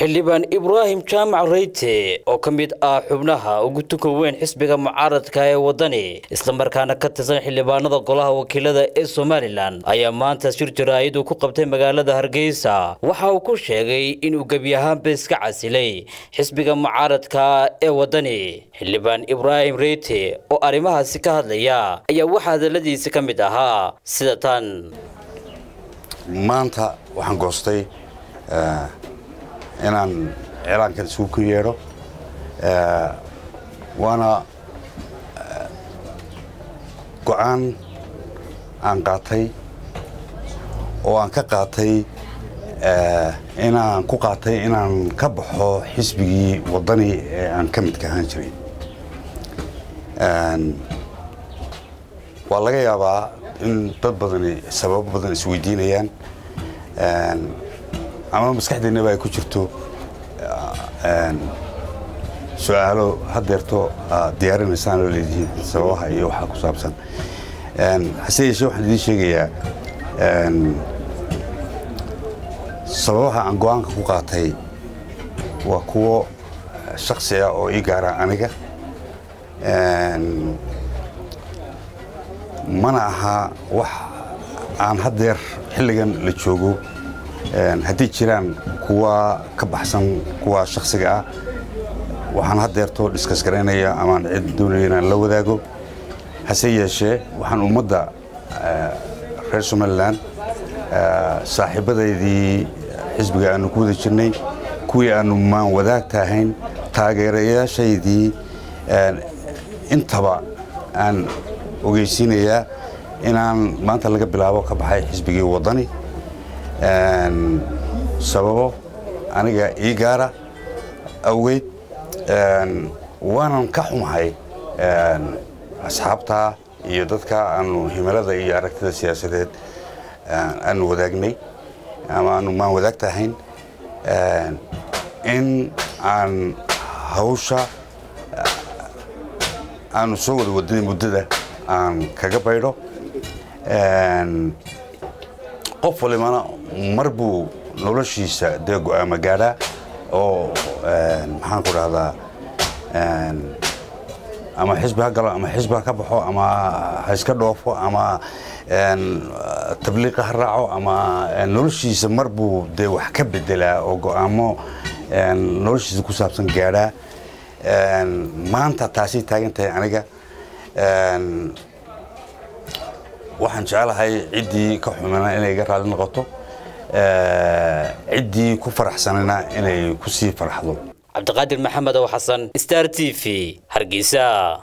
xildhibaan ibraahim jaamac reyte oo ka mid ah xubnaha ugu tuka weyn xisbiga mucaaradka ee waddani islamarkaana ka tirsan xildhibaanada golaha wakiilada ee somalilan ayaa maanta shir jaraa'id uu ku qabtay magaalada hargeysa waxa uu ku sheegay inuu gebi ahaanba iska casilay xisbiga mucaaradka ee waddani xildhibaan ibraahim reyte oo arrimahaasi ka hadlaya ayaa waxaa hadaladiisi ka mid ahaa sida tan maanta waxaan goostay inaan cilaankan isugu ku yeedho waana go-aan aan qaatay oo aan ka qaatay inaan ku qaatay inaan ka baxo xisbigii waddani ee aan ka midka ahaan jiray waa laga yaabaa in dad badani sababo badan isweydiinayaan ama maskaxdeennaba ay ku jirto su-aalo hadeerto diyaarinaysaan oo leedihiin sababaha iyo waxaa ku saabsan hase yeeshee waxaan idiin sheegayaa sababaha aan go-aanka ku qaatay waa kuwo shaksi ah oo ii gaara aniga mana aha wax aan haddeer xilligan la joogo haddii jiraan kuwa ka baxsan kuwa shaksiga ah waxaan haddeerto dhiskas garaynaya amaan cid doonaya inaan la wadaago hase yeeshee waxaan ummadda reer somalilan saaxiibadaydii xisbiga aanu ku wada jirnay kuwii aanu maan wadaagta ahayn taageerayaashaydii intaba aan ogeysiinayaa inaan maanta laga bilaabo ka baxay xisbigii waddani sababo aniga ii gaara awgeed waanan ka xumahay asxaabtaa iyo dadka aanu himilada iyo aragtida siyaasadeed aanu wadaagnay ama aanu maan wadaagta ahayn in aan hawsha aanu soo wada wadanay muddada aan kaga baydho qof walibana mar buu noloshiisa dee go-aama gaadhaa oo maxaan ku dhahdaa ama xisbi ha galo ama xisbi ha ka baxo ama ha iska dhoofo ama tabliiqa ha raaco ama noloshiisa mar buu dee wax ka bedelaa oo go-aamo noloshiisa ku saabsan gaadhaa maanta taasay taagan tahay aniga waxaan jecelahay ciddii ka xumana inay iga raali noqoto ciddii ku faraxsanana inay ku sii faraxdo cabdiqaadir maxamed oo xasan star t v hargeysa